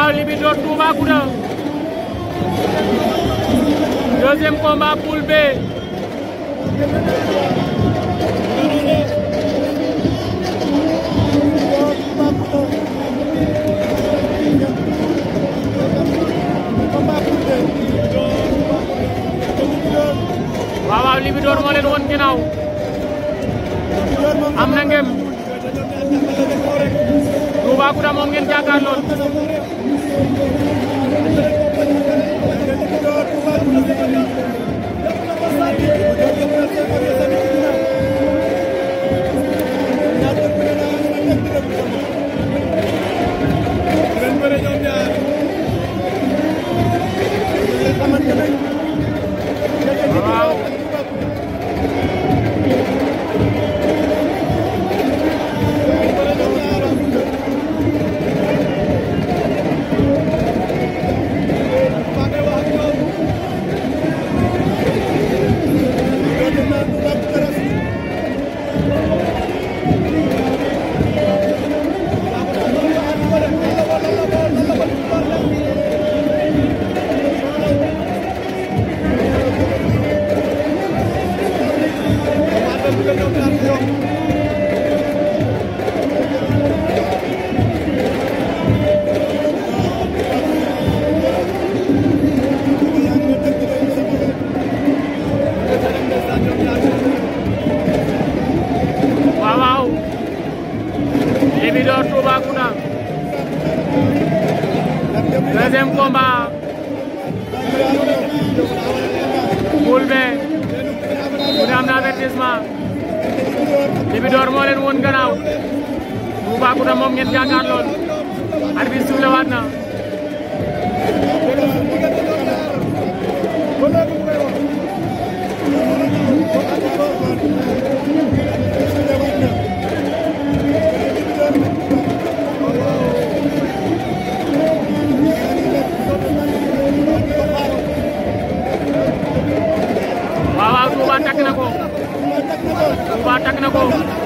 waaw Libidor Toubacouta deuxième combat poule B waaw waaw Libidor moo leen woon ginnaaw am na ngem Toubacouta moom ngeen jàkkaarlool waaw waaw waaw Libidor Toubacouta deuxième combat poule B ku ne am na avertissement Libidor moo leen woon gannaaw Toubacouta moom ngeen jàkkaarlool arbitre sifflé waat na waaw waaw Touba takk na ko Touba takk na ko